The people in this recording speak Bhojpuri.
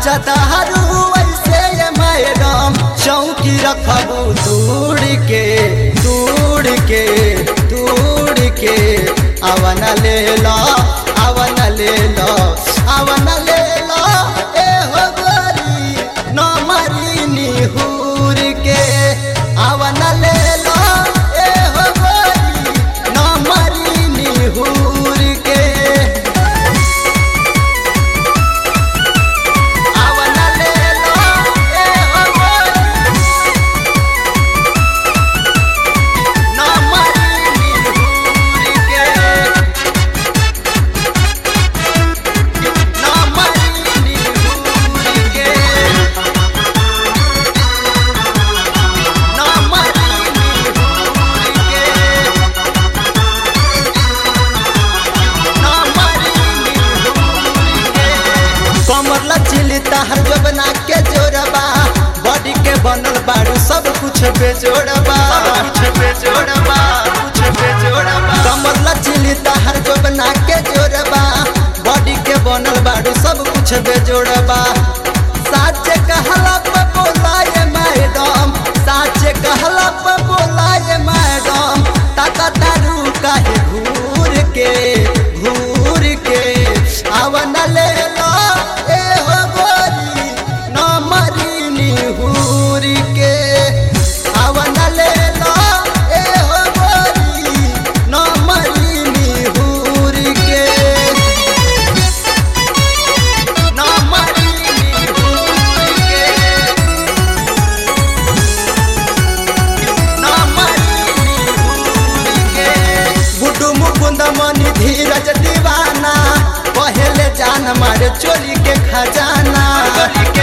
नाचतारू ऐसे ये मैडम चौकी रखबू दूर के दूर के दूर के अवन ले लो अवन ले लो अवन ले लो ए हो गोरी न मरी निहूर के अवन ले लो ए हो गोरी न मरी निहूर के अवन ले लो ए हो गोरी न मरी निहूर के न मरी निहूर के न मरी निहूर के न मरी निहूर के कमर लचिली तहर जबना के जोड़बा बॉडी के बनल बारू सब कुछ बेजोड़बा कुछ बेजोड़बा कुछ बेजोड़बा कमर लचिली तहर जबना के जोड़बा बॉडी के बनल बारू सब कुछ बेजोड़बा साचे कहला पे बोलाए मैडम साचे कहला पे बोलाए मैडम ताका तारू काहे घूर के घूर के आवन ले लो ए हो गोरी न मरी निहूर के आवन ले लो ए हो गोरी न मरी निहूर के न मरी निहूर के न मरी निहूर के गुड्डू मुकुंद मनी धीरज दीवाना पहले जान मारे चोरी के खजाना